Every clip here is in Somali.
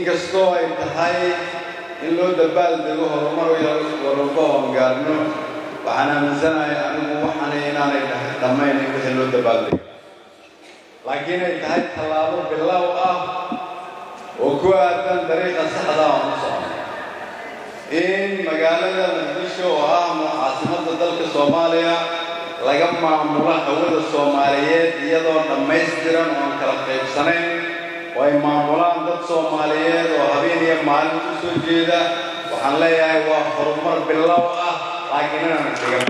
inkastoo ay tahay in loo dabaaldego horumar walba oon gaarno waxaan aaminsanahay anigu waxaana inaanay dhammayn in wixii loo dabaaldego laakiin ay tahay tallaabo bilow ah oo ku aadan dariiqa saxda aan u socno in magaalada muqdisho oo ah caasimadda dalka soomaaliya laga maamulo hawada soomaaliyeed iyadoo dhammaystiran oo aan kala qaybsanayn oo ay maamulaan dad soomaaliyeed oo habeen iyo maalin u soo jeeda waxaan leeyahay waa horumar bilow ah laakiin inaan iskaga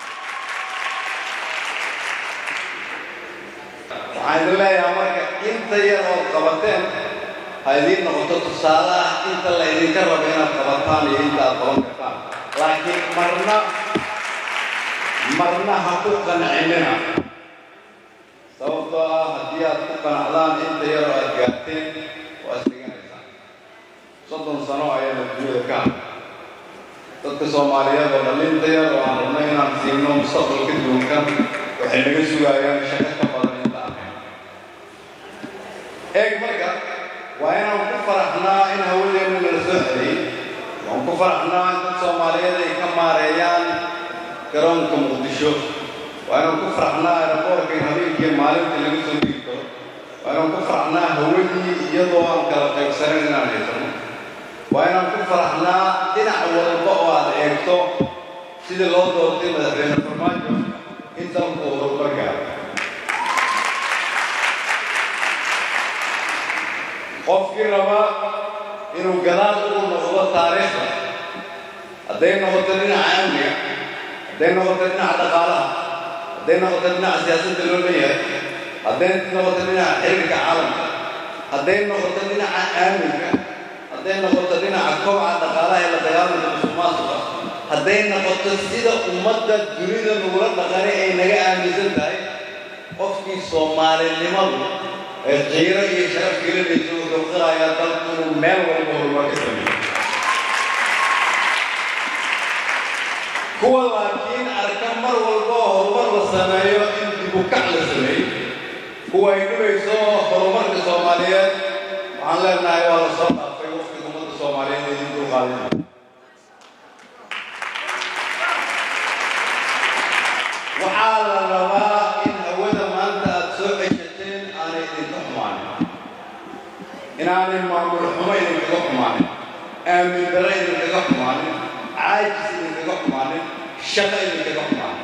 waxaan idin leeyahay marka inta yar ood qabateen ha idiin noqoto tusaale ah inta la idinka rabo inaad qabataan iyo inta aad qaban kartaan laakiin marna marna ha ku qancinina sababtoo ah haddii aad ku qanacdaan inta yaroo aad gaarteen waa isdhiganaysaan soddon sano ayaana dunyada ka hadlay dadka soomaaliyeed oo dhallinta yar oo aan rabno inaan siino mustaqbalka duunkan waxay naga sugayaan shaqo ka badan inta ahayn eeg marka waa inaan ku faraxnaa in hawadeenna lala soo celiyey waan ku faraxnaa in dad soomaaliyeed ay ka maareeyaan garoonka muqdisho waa inaan ku faraxnaa aeroboorka in habeenkii maalintii laga soo digi karo waa inaan ku faraxnaa hawadii iyadoo aan kala qaybsanayn inaan haysano waa inaan ku faraxnaa dhinac walba oo aad eegto sidii loo doortay madaxweyne farmaajo in dalku uu horumar gaaro qofkii raba inuu gadaal ugu noqdo taariikhda hadday noqoto dhinaca amniga hadday noqoto dhinaca dhaqaalaha hadday noqoto dhinaca siyaasadda loo leeyahay hadday noqoto dhinaca xiriirka caalamka hadday noqoto dhinaca aaminka hadday noqoto dhinaca kobaca dhaqaalaha ee la dagaalanka musuqmaasuqa hadday noqoto sida ummadda dunida nugula dhaqanay ay naga aaminsan tahay qofkii soomaalinimadu ee qiiro iyo sharaf gelinaysa wuxuu qirayaa dalku inuu meel walba horumar ka sameeyo kuwa laakiin arka mar walba oo horumar la sameeyo in dibukac la sameeyo kuwa ay dhibayso horumarka soomaaliyeed waxaan leenahay waa la soo dhaafay waqtiga ummadda soomaaliyeed ee idin dulqaadinaya waxaa la rabaa in hawada maanta aad soo ceshateen aanay idinka xumaanin inaanay maamul xumo idinkaga xumaanin aamin darre idinkaga xumaanin caajis idinkaga xumaanin shaqo idinkaga xumaanin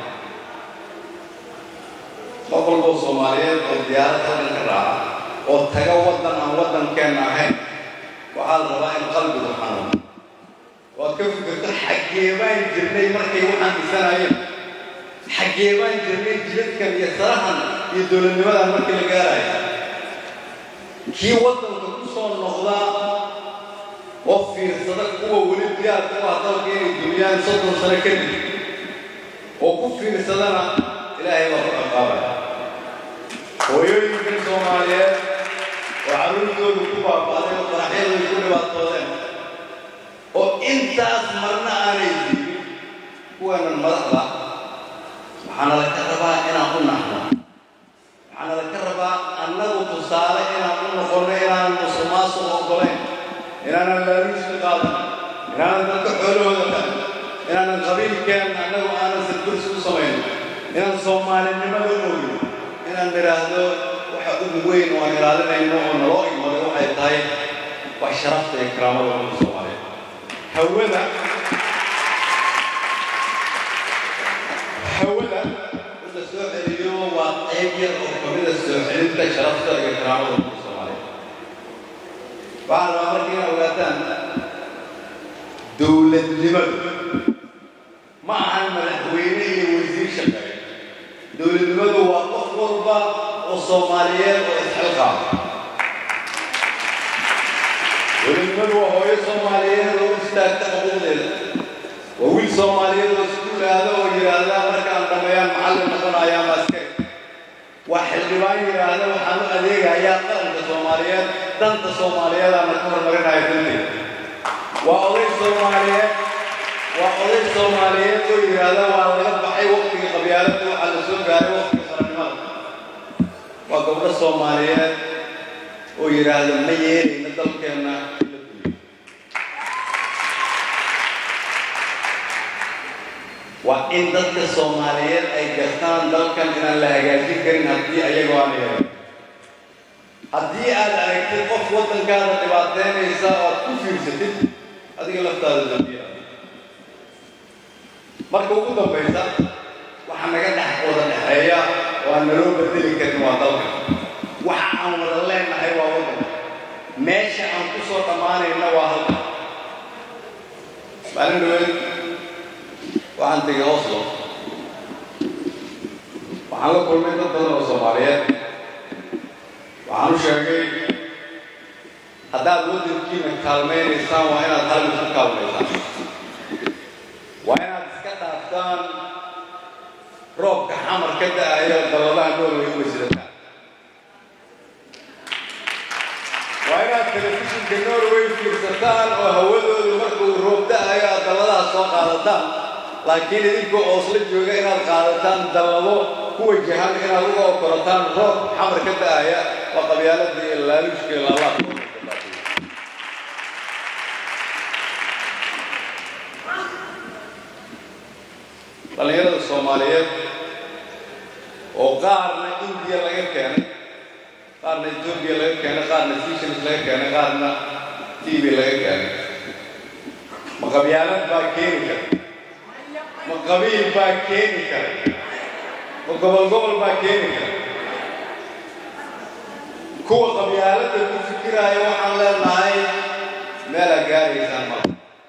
qof walboo soomaaliyeed oo diyaarad waddanka raaca oo taga waddan aan waddankeenna ahayn waxaa la rabaa in qalbigu xanuuno waad ka fikirto xaggee baan jirnay markay waxaan dhisanayeen xaggee baan jirnay jidadkan iyo sarahan iyo dowladnimadan markii la gaarayo kii waddanka ku soo noqda oo fiirsada kuwa weli diyaar ku ah dalka inay duniyaan soddon sano kadib oo ku fiirsadana ilaahay baa ku ciqaabaya hooyooyinkan soomaaliyeed oo carruurtoodu ku baaba'day oo faraxyadoodu ku dhibaatoodeen oo intaas marna aanay diibin kuwaanan madaxda waxaana la ka rabaa inaan u naxno waxaana la ka rabaa annagu tusaale inaan u noqonno inaanan musuqmaasuq oggolayn inaanan laaluuska qaadan inaanan dadka xoolahooda qadan inaanan qabiilkeenna annagu aanan sadbursi u samayn inaan soomaalinimada oogin inaan nidhaahdo waxa ugu weyn oo aan ilaalinayno oo naloo imaday waxay tahay wax sharafta iyo karaamada ummadda soomaaliyeed hawada hawada in la soo celiyo waa qayb yar oo kamida soo celinta sharafta iyo karaamada ummadda soomaaliyeed waxaan rabaa marka inaa ogaataan dowladnimadu ma ahan madaxweyne iyo wasiir shaqeeya dowladnimadu waa qof walba oo soomaaliyeed oo isxilqaama dowladnimadu waa hooyo soomaaliyeed oo u istaagta xuquuqdeeda waa wiil soomaaliyeed oo iskuul aada oo yidhaahda markaan dhameeyaan macallin noqonaya ama askari waa xildhibaan yidhaahda waxaan u adeegayaa qaranka soomaaliyeed danta soomaaliyeedaana ka hormarinaya danteeda waa oday soomaaliyeed waa oday soomaaliyeed oo yidhaahda waa laga baxay waqtigii qabyaaladda waxaa la soo gaaray waqtiga qarannimada waa gabdho soomaaliyeed oo yidhaahda ma yeelayna dalkeenna in la waa in dadka soomaaliyeed ay gartaan dalkan inaan la hagaajin karin haddii ayagoo aan yeelin haddii aad aragtid qof waddankaada dhibaateynaysa oo aad ku fiirsatid adiga laftaada dambiya marka ugu dambaysa waxa naga dhex wada dhexeeya oo aan naloo bedeli karin waa dalka waxa aan wada leenahay waa waddanka meesha aan ku soo dhammaanayna waa halka maalin dhaweed waxaan tegay oslo waxaan la kulmay dad badan oo soomaaliyeed waxaan u sheegay haddaad waddankiina kaalmaynaysaan waa inaad hal mid ku kaalmaysaan waa inaad iska dhaaftaan roobka xamar ka da-ayo dalladaha noolway u wasidataan waa inaad telefishinka norway fiirsataan oo hawadoodu markuu roob da-ayo aad dalladaha soo qaadataan laakiin idinkoo oosla jooga inaad qaadataan dallado ku wajahan inaad uga okorataan roob xamar ka da-aya waa qabyaaladii iyo laaluushka iyo laalaadka dhallinyarada soomaaliyeed oo qaarna indiya laga keenay qaarna etoobiya laga keenay qaarna seychelles laga keenay qaarna tv laga keenay ma qabyaalad baa keeni kara ma qabiil baa keeni kara ma gobol gobol baa keeni kara kuwa qabyaaladda ku fikiraayo waxaan leenahay meelaa gaaraysaan mala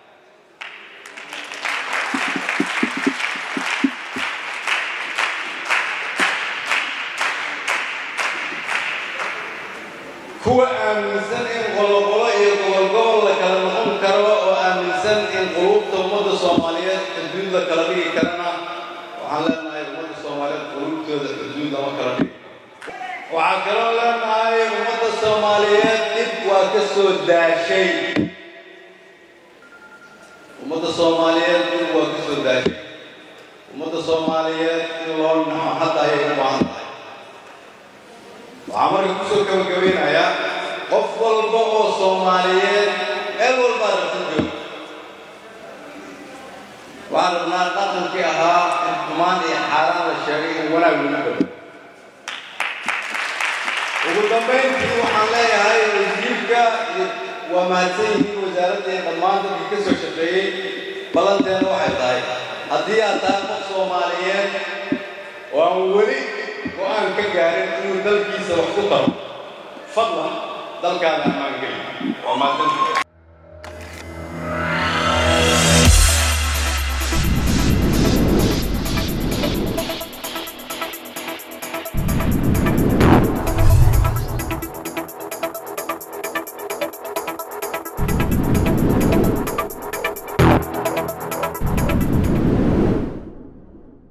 kuwa aaminsan in qoloqolo iyo gobolgobol la kala noqon karo oo aaminsan in quluubta ummadda soomaaliyeed xuduud la kala dhigi karana waxaan leenahay ummadda soomaaliyeed quluubtooda xuduud lama kala dhigi waxaan kaloo leenahay ummadda soomaaliyeed dhib waa ka soo daashay ummadda soomaaliyeed dhib waa ka soo daashay ummadda soomaaliyeed in loo naxo hadda ayay u baahan tahay waxaa marka kusoo gabagabeynayaa qof walba oo soomaaliyeed meel walbaa rabta jooga waxaan rabnaa dhaqankii ahaa in xumaan iyo xaaraan la sheegay in wanaag lagu bado ugu dambayntii waxaan leeyahay wasiirka iyo waa mahadsan yihiin wasaaradda iyo dhammaan dadkii ka soo shaqeeyey ballanteena waxay tahay haddii aad tahay qof soomaaliyeed oo aan weli go-aan ka gaarin inuu dalkiisa wax ku taro fadlan dalkaada ammaan geli waa mahadsantahay